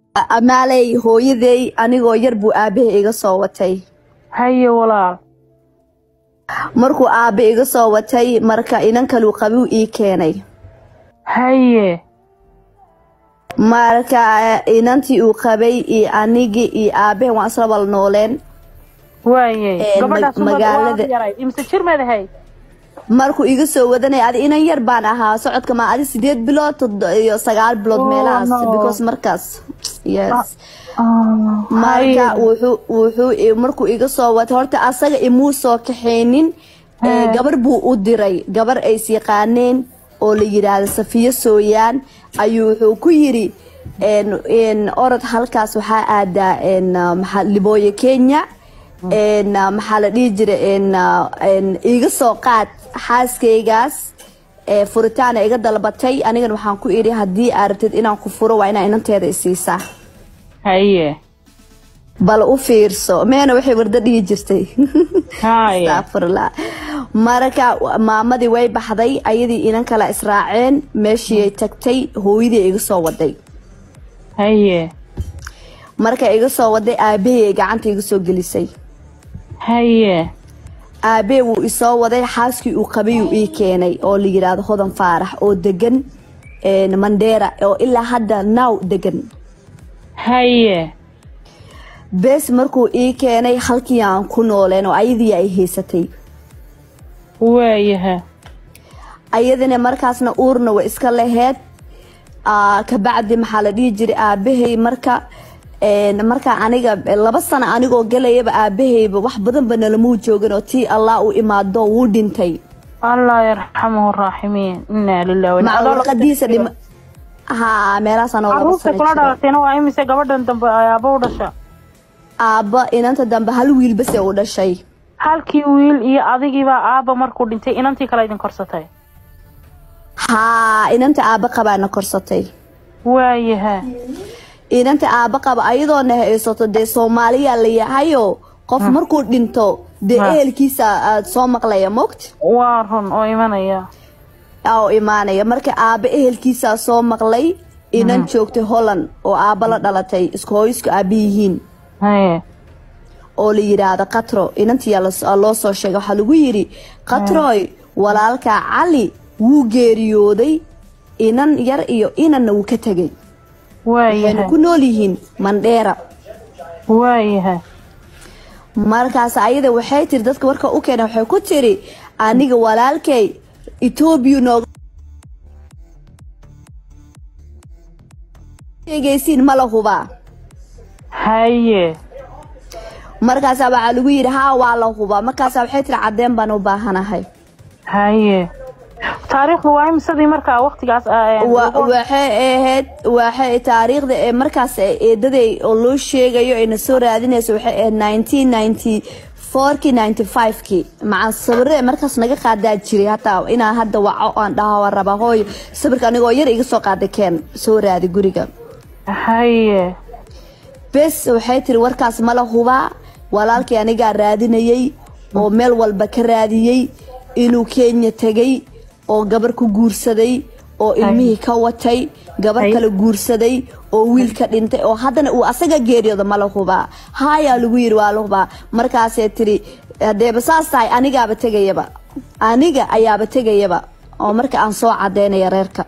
amaaley hooyaday anigoo yar buu aabahay iga soo watay haye walaal markuu aabe iga soo watay marka inan kaluu qabiw ii keenay haye marka inantii uu qabay iyo anigii iyo aabahe waan isla wal nooleen waaye Ee, gabadhaas mag- magaalada- yaray imse jir madahay markuu iga soo wadanay adi inan yar baan ahaa socodka ma adi sideed bilood toddo- iyo sagaal bilood Oh, meelahaas no. because markaas yes marka wuxuu wuxuu i- markuu iga soo watay horta asaga imuu soo kaxaynin ee, Haa. gabar buu u diray gabar ay is yaqaaneen oo la yidhaahdo safiyo sooyaan ayuu wuxuu ku yiri en- en, orod halkaas waxaa aadaa en, ah, maxaa libooyo kenya en, ah, maxaa la dhihi jira en, ah, en, iga soo qaad xaaskaygaas ee, furitaana iga dalbatay anigana waxaan ku idhi haddii aad rabtid inaan ku furo waa inaa inanteeda isiisaa haye bal u fiirso meena waxay wardo dhihi jirtay haye Astaghfirullah. marka maamadii way baxday ayadii inan kala israaceen meeshii tagtay hooyadii iga soo waday haye marka iga soo waday aabahey ay gacanta iga soo gelisay haye aabahey wuu isoo waday xaaskii uu qabay uu ii keenay oo la yidhaahdo hodan faarax oo degan een, mandheera oo ilaa hadda now degan haye bes markuu ii keenay halkii aan ku nooleen oo ayadii ay haysatay waayaha ayadina markaasna uurna way iska laheyd Aa, kabacdi maxaa la dhihi jiray aabahay marka een, marka aniga laba sano anigoo galayaba aabahayba wax badanba nalamuu joogin oo tii allah u imaado wuu dhintay allah yarxamahu raaximiin inaa lilah wa inaa ilaihi macluuqadiisa dhim ha meelahaasaan oo laba caruurta sano kula jiro dhalatayna waa imise gabadhan dambe ay aabba u dhasha aabba inanta dambe hal wiil base u dhashay halkii wiil iyo adigiibaa aabba markuu dhintay inantii kale idin korsatay haa inanta aabba qabaana korsatay waayaha inanta aabba qaba ayadoona haysato dee soomaaliya la yahayo qof markuu dhinto dee Ha. ehelkiisa aad soo maqlaya moogta waa run oo imanaya oo imaanaya marka aabba ehelkiisaa soo maqlay inan joogtay holland oo aabba la dhalatay isku hooyisku aabba yihiin haye oo la yidhaahdo katro inantiyaa las- loo soo sheegay waxaa lagu yidhi katroy walaalkaa cali wuu geeriyooday inan yar iyo inanna wuu ka tegay waxayna waayaha ku nool yihiin mandheera waayaha markaas ayada waxay tiri dadka warka u keena waxay ku tiri aniga walaalkay etoobiya nooga sheegaysiin ma la hubaa haye markaasaa waxaa lagu yidhi haa waa la hubaa markaasaa waxay tiri cadeen baan u baahanahay haye taariikhdu waa imisadii markaa waktigaas ah, Wa- lagu- waxay ahayd waxay taariikhda ee markaas eedaday oo loo sheegayo ayna soo raadinayso waxay ahayd 1994kii 95kii maca sawirada markaas naga qaadaa jiray hataa inaan hadda waco aan dhaha waan rabaa hooyo sawirka anigoo yar iga soo qaaday keen soo raadi guriga haye bes waxay tiri warkaas mala hubaa walaalkii anigaa raadinayay oo meel walba ka raadiyey inuu kenya tegay oo gabar ku guursaday oo ilmihii ka watay gabar Ay. kale guursaday oo wiil ka dhintay oo haddana uu asaga geeriyooda mala hubaa haayaa lagu yiri waa la hubaa markaasay tiri hadeeba saas tahay anigaaba tegayaba aniga ayaaba tegayaba oo marka aan soo cadeynaya reerka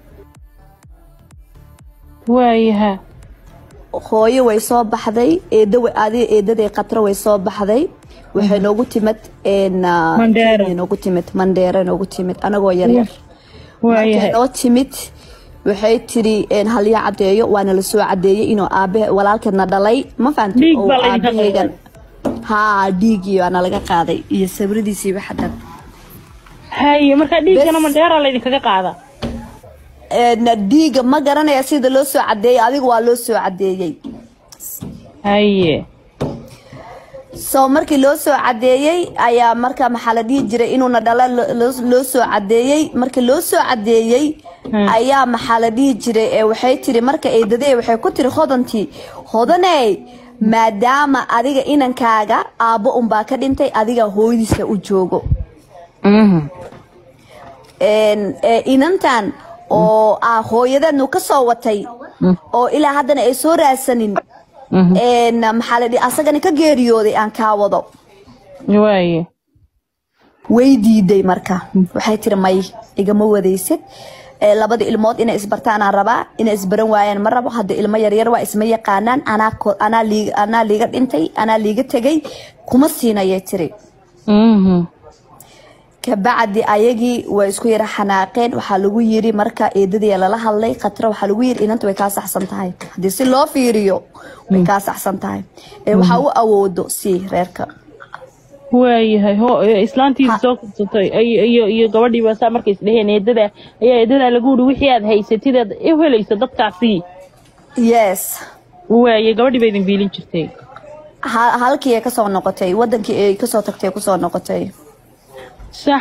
waayaha hooyo way soo baxday eedo way- adi eedaday qatro way soo baxday waxay noogu timid een, ah, Mandheera. Kenya noogu timid mandheera noogu timid anagoo yaryar markay waayaha noo timid waxay tiri een, halya cadeeyo waana la soo cadeeyey inuu aabe walaalkeedna dhalay ma fahanti Dhiig oo baa laydinka aabahaygan haa dhiigii waana laga qaaday iyo sawiradiisiiba xadan haye markaa dhiiggana Bes. mandheera laydinkaga qaada Een, dhiiga ma garanaya sida loo soo cadeeyey adiga waa loo soo cadeeyey haye so markii loo soo cadeeyey ayaa marka maxaa la dhihi jiray inuuna dhala lo- loo- loo soo cadeeyey markii loo soo cadeeyey Hmm. ayaa maxaa la dhihi jiray ee waxay tiri marka eedadee waxay ku tiri hodantii hodaney maadaama adiga inankaaga aabbo unbaa ka dhintay adiga hooyadiisa u joogo Mhm. Een, ee, inantan oo ah hooyadeednu ka soo watay oo ilaa haddana ay soo raadsanin een maxaa la dhihi asagana ka geeriyooday aan kaa wado waaye way diiday marka waxay tiri may igama wadaysid ee labada ilmood inay isbartaanaan rabaa inay isbaran waayaan ma rabo hadda ilmo yaryar waa isma yaqaanaan anaa ko- anaa liiga anaa liiga dhintay anaa liiga tegay kuma siinayay tiri Mhm. kabacdi ayagii way isku yara xanaaqeen waxaa lagu yiri marka eedadii lala hadlay khatra waxaa lagu yiri inanta way kaa saxsan tahay haddii si loo fiiriyo way kaa saxsan tahay ee waxaa u awoodo si reerka waayahay ho ee, islaantiisa Ha. soo kursatay iyo iyo iyo gabadhiiba saa markay isdheheen eedada ayaa eedada lagu yidhi wixii aad haysatid aad u helayso dadkaasi yes waaye gabadhii ba idin biilin jirtay ha- halkii ay kasoo noqotay wadankii ay kasoo tagtay kusoo noqotay sax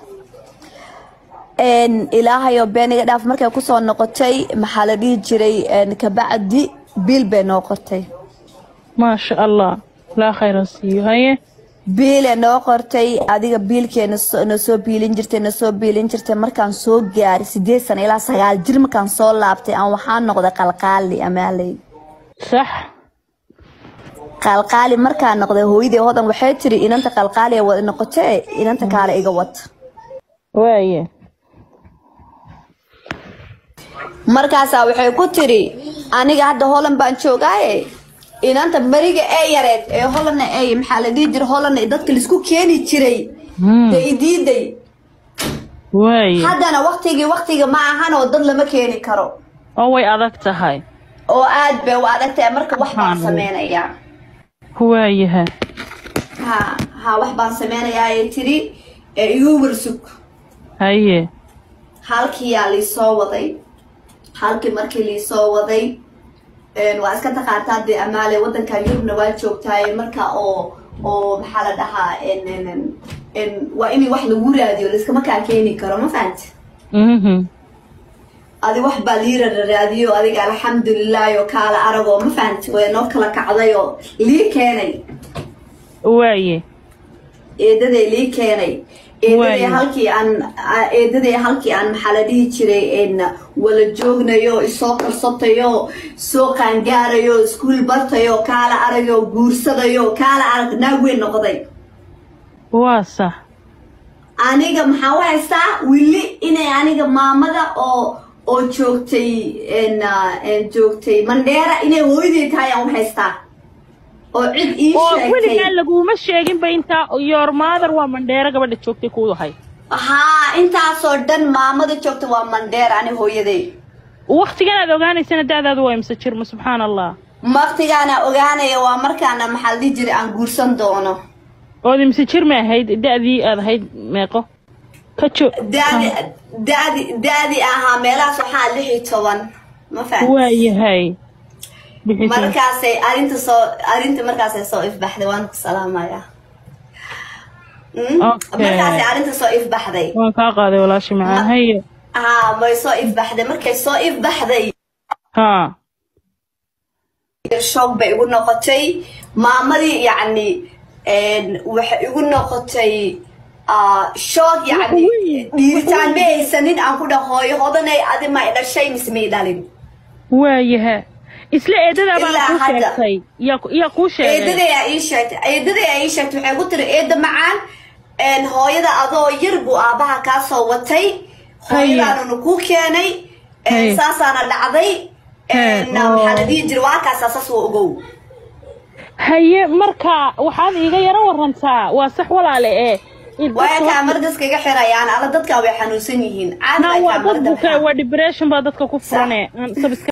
een ilaahayo beeniga dhaaf markay kusoo noqotay maxaa la dhihi jiray een kabacdi biil bay noo qortay maasha allah laa khayra siiyo haye biile noo qortay adiga biilkeena na soo biilin jirtay na soo biilin jirtay markaan soo gaaray sideed sano ilaa sagaal jir markaan soo laabtay aan waxaan noqday qalqaali amaaley sax qalqaali markaan noqday hooyadii hodan waxay tiri inanta qalqaali ay wada noqotee inanta kaale iga wad waaye markaasaa waxay ku tiri aniga hadda holan baan joogaaye inanta mariga ee yareed ee holanna ay maxaa la dhihi jiray holanna dadka laisku keeni jiray Hmm. bay diiday waaye haddana waktigii waktiga ma ahan oo dad lama keeni karo oo way adag tahay oo aad bay u adag tahay marka wax baan Subxaan sameynayaa waayaha ha ha wax baan sameynayaa ay tiri ee igu warsug haye halkiyaa liisoo waday halkii markii liisoo waday een, waa iska taqaantaa dee amaale wadankan yurubna waa joogtaaye marka oo oo maxaa la dhahaa en- en- en- en, waa in wax lagu raadiyo laiskama kaa keeni karo ma fahanti mhm adi wax baa lii raadiyo adiga alxamdulilahi oo kaala aragoo ma fahanti way noo kala kacday oo lii keenay waaye eedaday lii keenay eedaday Waayo. halkii aan a- eedaday halkii aan maxaa la dhihi jiray en wala joognayo isoo karsatayo soo qaangaarayo iskuul bartayo kaala arayo guursadayo kaala arag naag weyn noqday waa sax aniga maxaa u haystaa wili inay aniga maamada oo oo joogtay en ah, en joogtay mandheera inay hooyaday tahay aan u haystaa oo cid ii oo sheegtay weligaa laguma sheeginba intaa your mother waa mandheero gabadha joogtay kuudahay haa intaasoo dhan maamada joogta waa mandheer ani hooyaday waktigan aad ogaanaysana da'daadu waa imse jirma subxaan allah waqtigaana ogaanaya waa markaana maxaa la dhihi jiray aan guursan doono ood imse jir ma ahayd da'dii aad ahayd meeqo ka jo daadi daadi daadi ahaa meelahaas waxaa lix iyo toban ma fahan waayahay bixisa markaasay arinta soo arinta markaasay soo ifbaxday waan ku salaamayaa Mm? Okay. markaasay arinta soo ifbaxday waan kaa qaaday walaashi macaan haye haa may soo ifbaxday markay soo ifbaxday haa shoog bay igu noqotay maamadii yacni een, waxay igu noqotay ah, shoog yacni dhiiritaan ma haysanin aan ku dhaho hooyo hodanay adi ma i dhashay mise ma i dhalin waayaha isla eedadaa baana Ilaa kuu hadda. sheegtay yaa yaa kuu sheegay eedaday aa ii sheegtay eedaday aa ii sheegtay waxay ku tiri eeda macaan een, hooyada adoo yar buu aabaha kaa soo watay hooyadaanuna kuu keenay een, Haye. saasaana dhacday Haye, een, maxaa la oo. dhihi jiray waa kaasaa saas waa ogow haye marka waxaad iiga yaro warantaa waa sax walaale ee in waa dadka kaa mardaska iga xirayaan ala dadkaa way xanuunsan yihiin caadi Na ay waa kaa dad marda buka waa depression baa dadka ku furane aan sabis